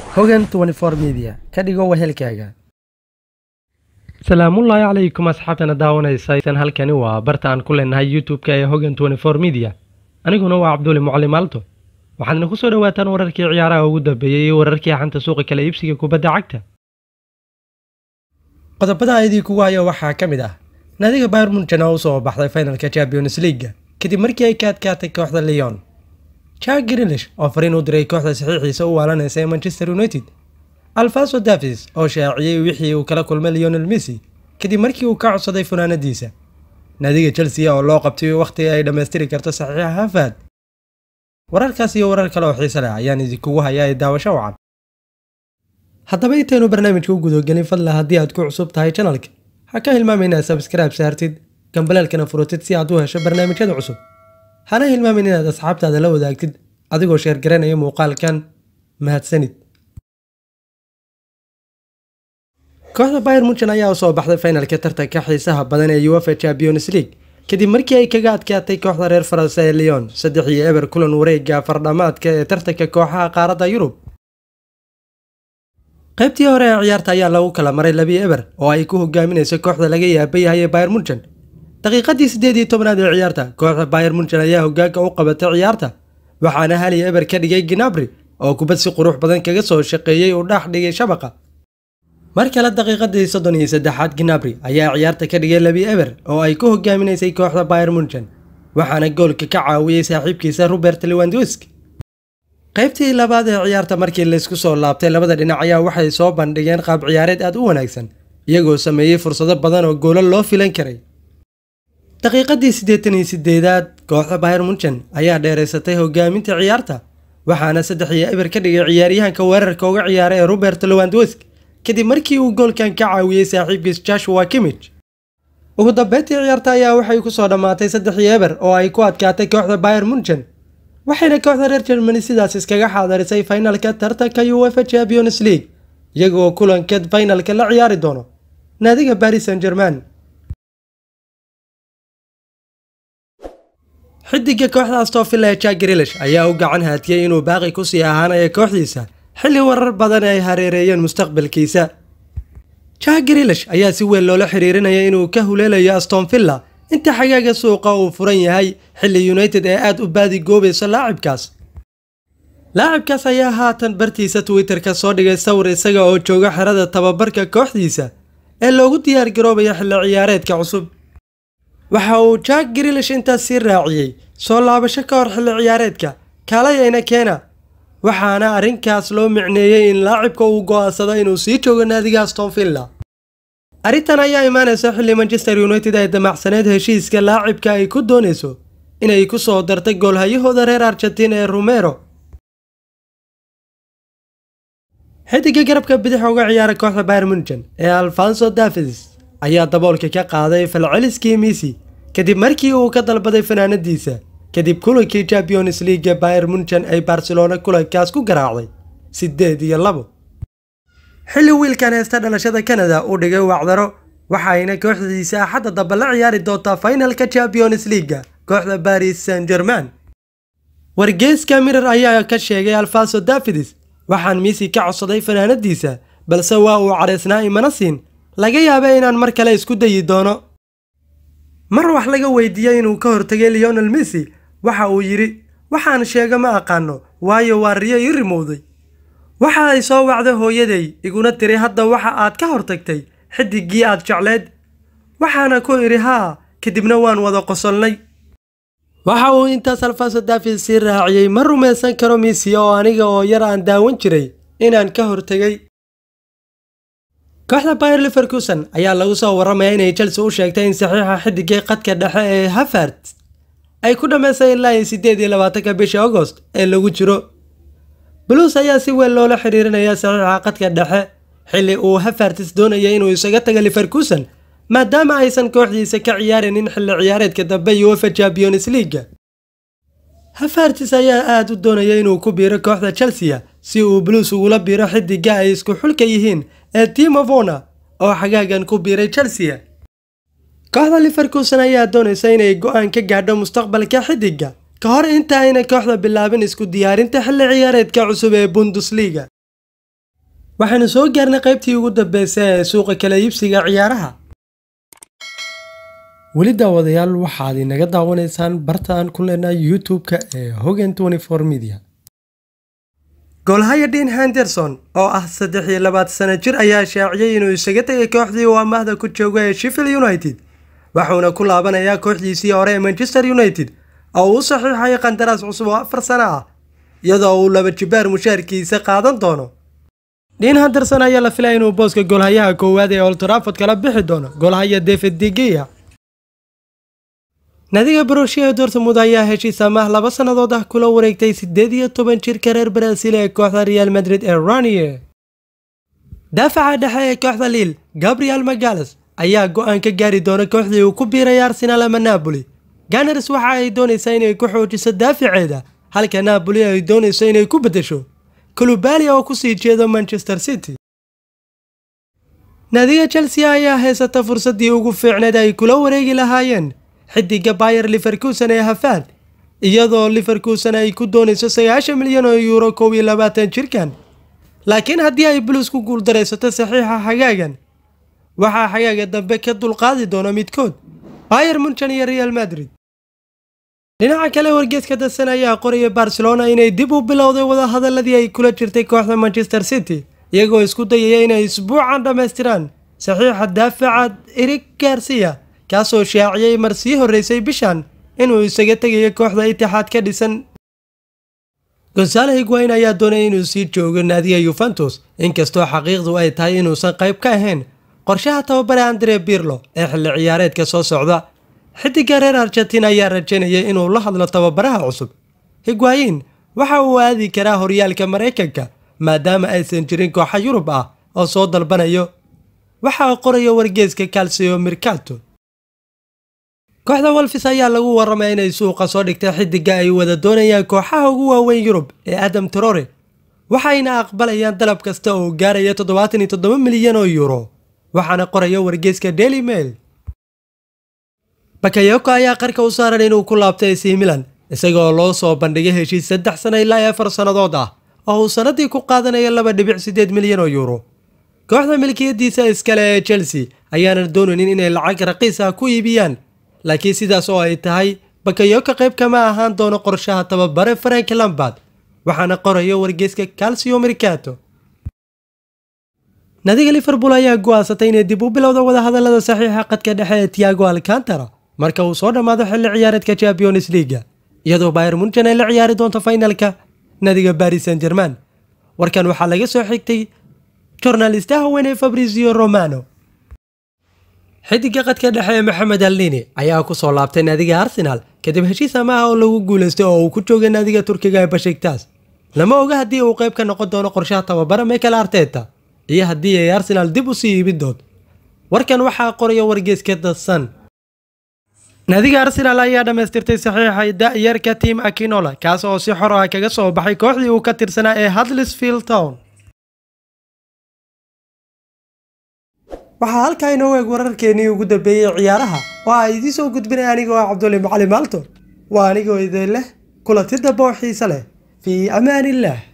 hogan media ka dhigo wehelkaaga salaamullaahi calaykum asxaabtana daawanaysa halkani waa barta aan ku leenahay youtube-ka ee hogan media aniguna waa cabduuli mucallim aalto waxaadna ku soo dhowaataan wararkii ciyaaraha ugu dambeeyey iyo wararkii xanta suuqa kala iibsiga kubadda cagta qodobada aydii kugu hayo waxaa ka mid ah naadiga bayr munchen oo usoo baxday finalka champions leaga kadib markii ay ka adkaatay kooxda leon jack grilish oo fariin u diray kooxda saxiixiisa u waalanaysa ee manchester united alfaso davis oo shaaciyey wixii uu kala kulmay leonel messi kadib markii uu ka codsaday funaanadiisa naadiga chelsea oo loo qabtay wakhti ay dhammaystiri karto saxiixa hafaad wararkaas iyo warar kale oo xiise leh ayaan idinkugu hayaa ee daawasho wacan haddaba intaynu barnaamijka u gudagelin fadla haddii aad ku cusub tahay janalka ha ka hilmaama inaad sabskribe saartid gambaleelkana furutid si aad u hesho barnaamijyada cusub hana hilmaamin inaad asxaabtaada la wadaagtid adigoo sheergaranaya muuqaalkan mahadsanid kooxda bayr munchen ayaa usoo baxday finalka tartanka xiisaha badan ee uefa champions league kadib markii ay kaga adkaatay kooxda reer faranse ee leon saddex iyo eber kulan wareega fardhamaadka ee tartanka kooxaha qaaradda yurub qaybtii hore ee ciyaarta ayaa lagu kala maray labii eber oo ay ku hogaaminayso kooxda laga yaaba yahay ee bayr munchen daqiiqadii siddeed iyo tobnaad ee ciyaarta kooxda bayr munchen ayaa hogaanka u qabatay ciyaarta waxaana hali eber ka dhigay ginabri oo kubad si qurux badan kaga soo shaqeeyey uu dhex dhigay shabaqa mar kale daqiiqadii soddon iyo saddexaad ginabri ayaa ciyaarta ka dhigay labii eber oo ay ku hogaaminaysay kooxda bayr munchen waxaana goolka ka caawiyey saaxiibkiisa robert lewandowski qaybtii labaad ee ciyaarta markii laysku soo laabtay labada dhinac ayaa waxay soo bandhigeen qaab ciyaareed aad u wanaagsan iyagoo sameeyey fursado badan oo goolo loo filan karay daqiiqadii siddeetan iyo sideedaad kooxda bayr munchen ayaa dheeraysatay hogaaminta ciyaarta waxaana saddex iyo eber ka dhigay ciyaaryahanka weerarka uga ciyaaray ee robert lewandowski kadib markii uu goolkan ka caawiyey saaxiibkiis joshua kimich ugu dambeyntii ciyaarta ayaa waxay ku soo dhammaatay saddex iyo eber oo ay ku adkaatay kooxda bayr munchen waxayna kooxda reer germany sidaas iskaga xaadarisay finalka tartanka uefa champions league iyagoo kulankeed finalka la ciyaari doono naadiga baris san german xidiga kooxda astofilla ee jack grilish ayaa u gacan haatiyey inuu baaqi kusii ahaanayo kooxdiisa xilli warar badan ay hareereeyeen mustaqbalkiisa jack grilish ayaa si weyn loola xiriirinaya inuu ka huleelayo astonvilla inta xagaaga suuqa uu furan yahay xilli united ee aad u baadigoobayso laacibkaas laacibkaas ayaa haatan bartiisa twitter-ka soo dhigay sawir isaga oo jooga xerada tababarka kooxdiisa ee loogu diyaar garoobaya xilli ciyaareedka cusub waxa uu jack grilish intaas sii raaciyey soo laabasho ka hor xilli ciyaareedka kaalayayna keena waxaana arrinkaas loo micneeyey in laacibka uu go'aansado inuu sii joogo naadiga astonvilla arrintan ayaa imaanaysa xilli manchester united ay damacsaneed heshiiska laacibka ay ku doonayso inay ku soo dartay goolhayahooda reer argentiin ee romero xidiga garabka bidix uga ciyaara kooxda bayr munchen ee alfonso davis ayaa daboolka ka qaaday falceliskii misi kadib markii uu ka dalbaday fanaanadiisa kadib kulankii champions league bayr munchen ay barcelona kulankaas ku garaacday siddeed iyo labo xilli wiilkan heesta dhalashada canada uu dhigay wacdaro waxayna kooxdiisa axadda dambe la ciyaari doontaa finalka champions leaga kooxda baris san german wargeeska mirar ayaa ka sheegay alfonso davids waxaan misi ka codsaday fanaanadiisa balse waa uu cadhaysnaa imana siin laga yaaba inaan mar kale isku dayi doono mar wax laga weydiiyey inuu ka hortagay leonel messi waxa uu yidhi waxaan sheega ma aqaano waayo waa riyo ii rimowday waxa ay soo wacday hooyaday iguna tiri hadda waxa aad ka hortagtay xidiggii aad jecleed waxaana ku idhi haa kadibna waan wada qosolnay waxa uu intaas alfonso david sii raaciyey ma rumaysan karo misi oo aniga oo yar aan daawan jiray inaan ka hortegay kooxda bayer liverkuson ayaa lagu soo warramaya inay chelsea u sheegtay in saxiixa xidigay qadka dhexe ee hafart ay ku dhammaysay ilaa iyo siddeed iyo labaatanka bisha agost ee lagu jiro blues ayaa si weyn loola xiriirinaya saxiixa qadka dhexe xilli uu hafartis doonaya inuu isaga taga liverkuson maadaama aysan kooxdiisa ka ciyaarinin xilli ciyaareedka dambe uefa champions leaga hafartis ayaa aada u doonaya inuu ku biiro kooxda chelsea si uu blues ugula biiro xidiga ay isku xulka yihiin ee timo vona oo xagaagan ku biiray chelsea kooxda liverkuson ayaa doonaysa inay go-aan ka gaadho mustaqbalka xidiga ka hor inta ayna kooxda bilaabin isku diyaarinta xilli ciyaareedka cusub ee bundesliga waxaynu soo gaarnay qaybtii ugu dambeysay ee suuqa kala iibsiga ciyaaraha weli daawadayaal waxaad inaga daawanaysaan barta aan ku leenahay youtube-ka ee hogan media goolhaya dean henderson oo ah saddex iyo labaatan sano jir ayaa shaaciyey inuu isaga tegay kooxdii uu amaahda ku jooga ee sheffield united wuxuuna ku laabanayaa kooxdiisii hore ee manchester united oo uu saxiixay qandaraas cusub oo afar sano ah iyadoo uu laba jibaar mushaarkiisa qaadan doono dean henderson ayaa la filaya inuu booska goolhayaha koowaad ee oltraford kala bixi doono goolhaya david digeya nadiga borussia dortmund ayaa heshiis amaah laba sannadood ah kula wareegtay siddeed iyo toban jirka reer baraasiil ee kooxda real madrid ee ranier daafaca dhexe ee kooxda liil gabriel magales ayaa go-aan ka gaari doona kooxdii uu ku biiray arsenal ama napoli ganars waxa ay doonaysaa inay ku xoojiso daaficeeda halka napoli ay doonayso inay ku beddesho kulubalia oo kusii jeedo manchester city nadiga chelsea ayaa haysata fursaddii ugu fiicneed ay kula wareegi lahaayeen xidiga bayer liverkuson ee hafaad iyadoo liverkuson ay ku doonayso sagaashan milyan oo yuuro kow iyo labaatan jirkan laakiin haddii ay bulus ku guuldaraysato saxiixa xagaagan waxaa xagaaga dambe ka dulqaadi doona midkood bayer munchen iyo real madrid dhinaca kale wargeeska dadsan ayaa qoraya barcelona inay dib u bilowday wadahadaladii ay kula jirtay kooxda manchester city iyagoo isku dayaya inay isbuucan dhammaystiraan saxiixa daafaca erig garcia kaasoo shaaciyey mar sii horreysay bishan inuu isaga tegayo kooxda itixaad ka dhisan gonsaalo higwayn ayaa doonaya inuu sii joogo naadiga yuventus inkastoo xaqiiqdu ay tahay inuusan qayb ka ahayn qorshaha tababare andre birlo ee xilli ciyaareedka soo socda xidiga reer argentin ayaa rajaynaya inuu la hadlo tababaraha cusub higwayin waxa uu aadi karaa horyaalka maraykanka maadaama aysan jirin kooxa yurub ah oo soo dalbanayo waxaa qoraya wargeeska calcio mircato kooxda wolfis ayaa lagu waramaya inay suuqa soo dhigtay xidiga ay wada doonayaan kooxaha ugu waaweyn yurub ee adam trore waxayna aqbalayaan dalab kasta oo gaaraya toddobaatan iyo toddoba milyan oo yuuro waxaana qoraya wargeeska daily mail bakayoko ayaa qarka u saaran inuu ku laabtay ac milan isagoo loo soo bandhigay heshiis saddex sano ilaa afar sannadood ah oo uu sannaddii ku qaadanayo laba dhibic siddeed milyan oo yuuro kooxda milkiyadiisa iskale ee chelsea ayaana doonaynin inay lacag raqiis ah ku iibiyaan laakiin sidaas oo ay tahay bakayoka qayb kama ahaan doono qorshaha tababare frank lambard waxaana qoraya wargeeska calcio mercato nadiga liverpool ayaa go-aansatay inay dib u bilowda wadahadalada saxiixa qadka dhexe ee tiago alcantara marka uu soo dhammaado xilli ciyaareedka champions leaga iyadoo bayer munchen ay la ciyaari doonto finalka nadiga baris san german warkan waxaa laga soo xigtay jornalistaha weyn ee fabrizio romano xidiga qadka dhexe ee maxamed alnini ayaa ku soo laabtay naadiga arsenal kadib heshiis amaah oo lagu guulaystay oo uu ku joogay naadiga turkiga ee bashiktas lama oga haddii uu qayb ka noqon doono qorshaha tababara michael arteta iyo haddii ay arsenal dib u sii iibin doonto warkan waxaa qoraya wargeeska dadsan naadiga arsenal ayaa dhammaystirtay saxiixa da-yarka tiam akinola kaas oo si xor ah kaga soo baxay kooxdii uu ka tirsanaa ee hudlisfield town waxaa halkaa inoo eeg wararkeenii ugu dambeeyey ciyaaraha oo a idiin soo gudbinay anigoo ah cabduli macali maalto waa anigoo idin leh kulanti damba oo xiise leh fii amaan illah